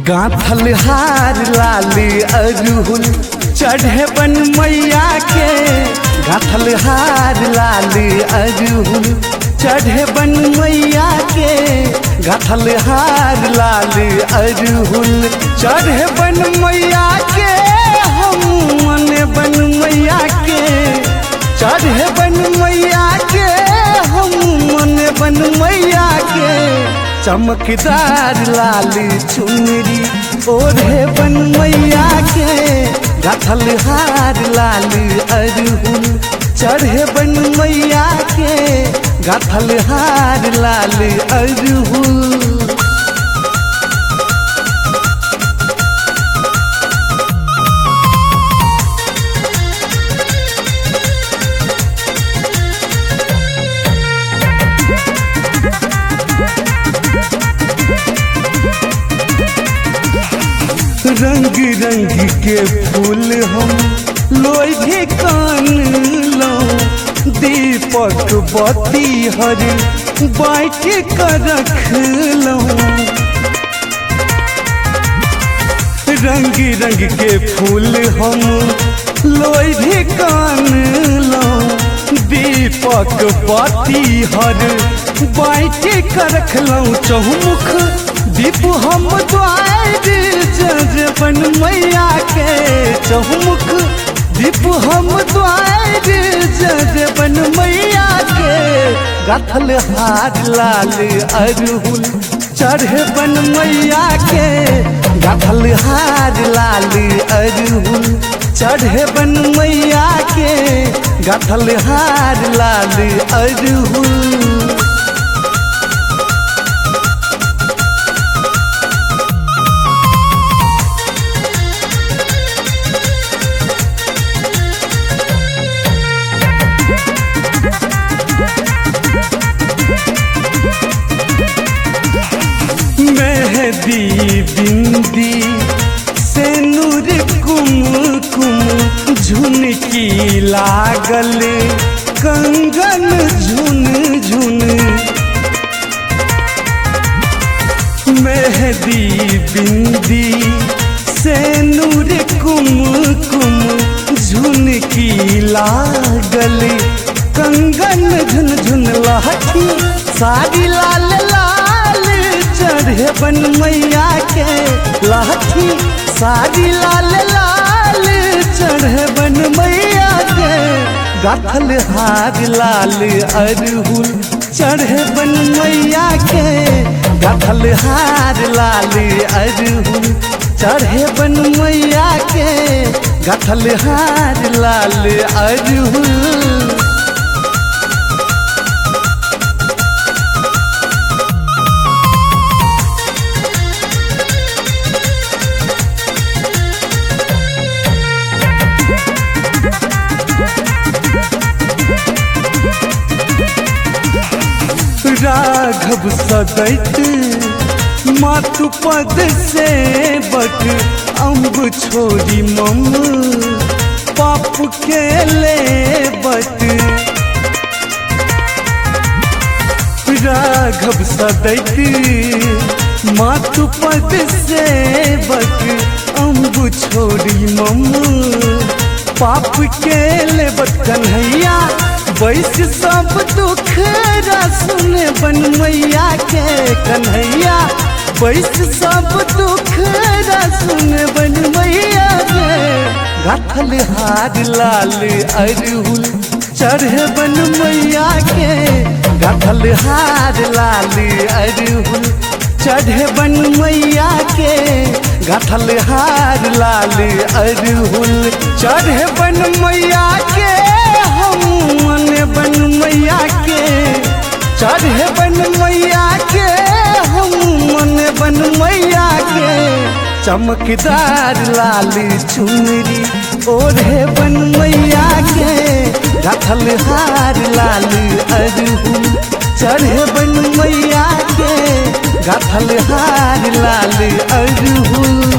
गाथल हार लाली अरहुल चढ़े बन मैया के गाथल हार लाली अरहुल चढ़े बन मैया के गाथल हार लाली अरहुल चढ़े बन मैया के हम मन बन मैया के चढ़े बन मैया के हम मन बन मैया के चमकदार लाली चुनरी ओढ़े बन मैया के गाथल हार लाली अरहुल चढ़े बन मैया के गाथल हार लाली अरहुल रंग रंग के फूल हम लोहे कान लो दीपक बत्ती हर बैठ कर रख लो रंग रंग के फूल हम लोहे कान लो दीपक बत्ती हर बैठ कर रख लो चहुमुख दीप हम द्वार जज बन मैया के चहुमुख दीप हम द्वार जज बन मैया के गाथल हार लाल अरहुल चढ़े बन मैया के गाथल हार लाल अरहुल चढ़े बन मैया के गाथल हार लाल अरहुल मेहदी बिंदी से नूर कुम कुम झुनकी लागल कंगन झुन झुन मेहदी बिंदी से नूर कुम कुम झुनकी लागल कंगन झुन झुन लहठी साड़ी लाल लाल चढ़े बन मैया के लाठी साड़ी लाल लाल चढ़े बन मैया के गाथल हार लाल अरहुल चढ़े बन मैया के गाथल हार लाल अरहुल चढ़े बन मैया के गाथल हार लाल अरहुल राघव सदैत मातु पद से बट अम्ब छोड़ी मम पाप के ले बट राघव सदैत मातु पद से बट अम्ब छोड़ी मम पाप के ले बट कन्हैया बैस सब दुख सुने बन मैया के कन्हैया बैस सब दुख सुने बन मैया के गाथल हार लाल अरहुल चढ़े बन मैया के गाथल हार लाल अरहुल चढ़े बन मैया के गाथल हार लाल अरहुल चढ़े बन मैया के हम मन बन मैया के चढ़े बन मैया के हम मन बन मैया के चमकदार लाली चुनरी ओढ़े बन मैया के गाथल हार लाली अरहुल चढ़े बन मैया के गाथल हार लाली अरहुल